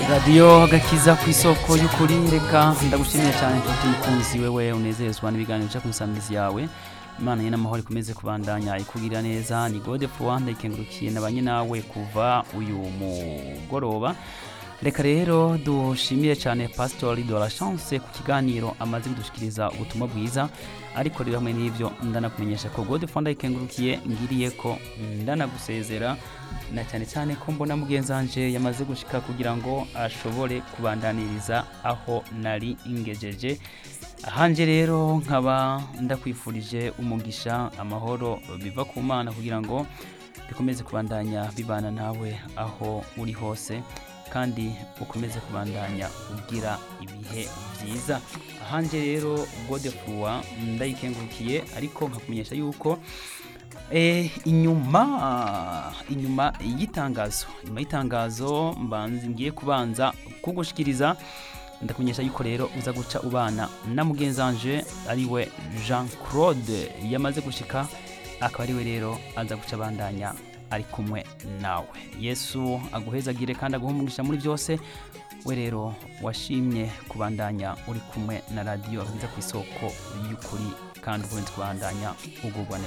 radiyo agakiza ku isoko y'ukuri reka ndagushimiye cyane nshuti mukunzi wewe unezezwa n'ibiganiro bica ku nsamizi yawe imana ye n'amahoro ikomeze kubandanya ikugirira neza ni gode fuwanda ikengurukiye na banye nawe kuva uyu mugoroba reka rero dushimire cyane pasitori de la chance ku kiganiro amaze kudushikiriza ubutumwa bwiza ariko rero hamwe n'ibyo ndanakumenyesha ko gode fuwanda ikengurukiye ngiriye ko ndanagusezera na cyane cyane ko mbona mugenzi wanje yamaze gushika kugira ngo ashobore kubandaniriza aho nari ingejeje ahanje rero nkaba ndakwifurije umugisha amahoro biva ku mana kugira ngo bikomeze kubandanya bibana nawe aho uri hose kandi ukomeze kubandanya ugira ibihe byiza ahanje rero godefruwa ndayikengurukiye ariko nkakumenyesha yuko Eh, inyuma inyuma y'itangazo inyuma y'itangazo mbanzi ngiye kubanza kugushikiriza ndakumenyesha yuko rero uza guca ubana na mugenzi wanje ariwe Jean Claude yamaze gushika akaba ariwe rero aza guca bandanya ari kumwe nawe Yesu aguhezagire kandi aguhumugisha muri byose we rero washimye kubandanya uri kumwe na radiyo ahiza ku isoko y'ukuri kandi ubundi kubandanya ugubwa neza